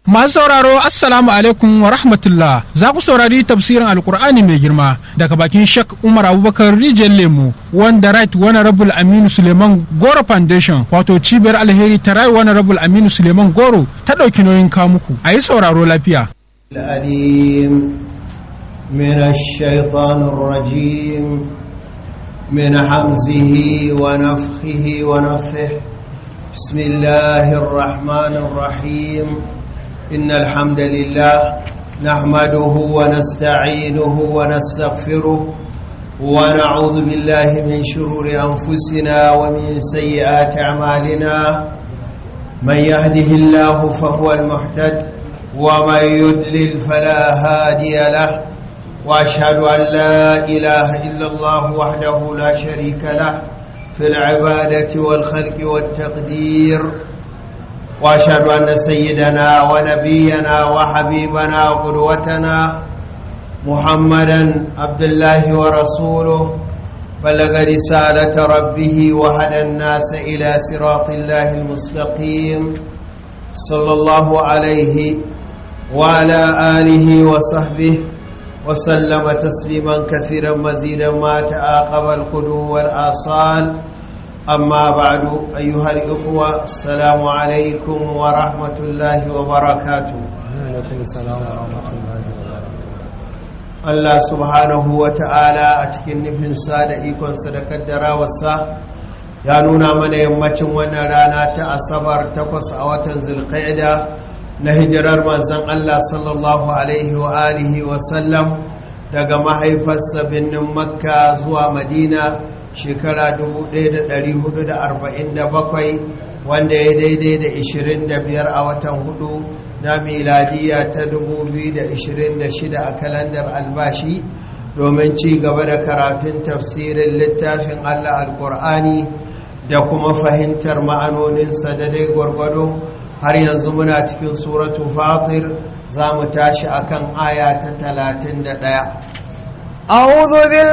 Masu sauraro Assalamu alaikum wa rahmatullah za ku saurari tafsirin Alkur'ani mai girma daga bakin Shek Umar Abubakar Rijiyar Lemu wanda Right Honorable Aminu Suleiman Goro Foundation wato cibiyar alheri ta Right Honorable Aminu Suleiman Goro ta ɗauki nauyin kamuku a yi sauraro lafiya. الأليم من الشيطان الرجيم من حمزه ونفخه ونفثه بسم الله الرحمن الرحيم إن الحمد لله نحمده ونستعينه ونستغفره ونعوذ بالله من شرور أنفسنا ومن سيئات أعمالنا من يهده الله فهو المحتد ومن يدلل فلا هادي له واشهد ان لا اله الا الله وحده لا شريك له في العباده والخلق والتقدير واشهد ان سيدنا ونبينا وحبيبنا وقدوتنا محمدا عبد الله ورسوله بلغ رساله ربه وهدى الناس الى صراط الله المستقيم صلى الله عليه وعلى آله وصحبه وسلم تسليما كثيرا مزيدا ما تعاقب القدو والآصال أما بعد أيها الإخوة السلام عليكم ورحمة الله وبركاته alaikum salam wa rahmatullahi wa Allah subhanahu wa ta'ala a cikin nufinsa da ikonsa da kaddarawarsa ya nuna mana yammacin wannan rana ta asabar takwas a watan zulqa'ida na hijirar manzan Allah sallallahu Alaihi wa alihi wasallam daga mahaifarsa birnin makka zuwa madina shekara 1447 wanda ya daidai da 25 a watan hudu na miladiya ta 2026 a kalandar albashi domin ci gaba da karatun tafsirin littafin Allah alkur'ani da kuma fahimtar ma'anoninsa da dai gwargwado har yanzu muna cikin suratu fatir za mu tashi akan aya ta talatin da ɗaya. a'udhu